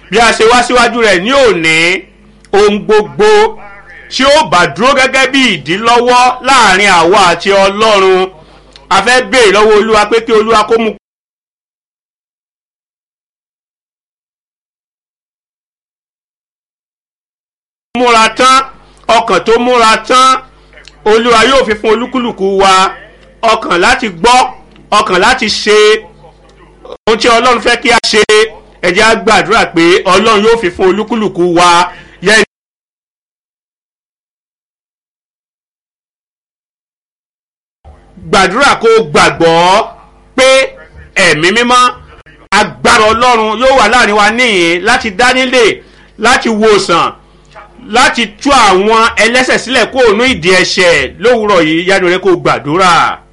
bí a ṣe wá síwájú rẹ̀ ní òní ohun gbogbo tí ó bá dúró gẹ́gẹ́ bí ìdílọ́wọ́ láàrin àwa àti ọlọ́run a fẹ́ béèrè lọ́wọ́ olúwa pé kí olúwa kó mú múra tán ọkàn tó múra tán olúwa yóò fi fún olúkúlùkù wa ọkàn láti gbọ́ ọkàn láti ṣe ohun tí ọlọ́run fẹ́ kí a ṣe ẹ jẹ́ á gbàdúrà pé ọlọ́run yóò fi fún olúkúlùkù wa yẹn. gbàdúrà kó gbàgbọ́ pé ẹ̀mí mímọ́ agbára ọlọ́run yóò wà láàrin wa níyìn láti dánilé láti wòsàn láti tú àwọn ẹlẹ́sẹ̀ sílẹ̀ kó ònú ìdí ẹ̀ṣẹ̀ lówùúrọ̀ yìí yánu rẹ kó gbàdúrà.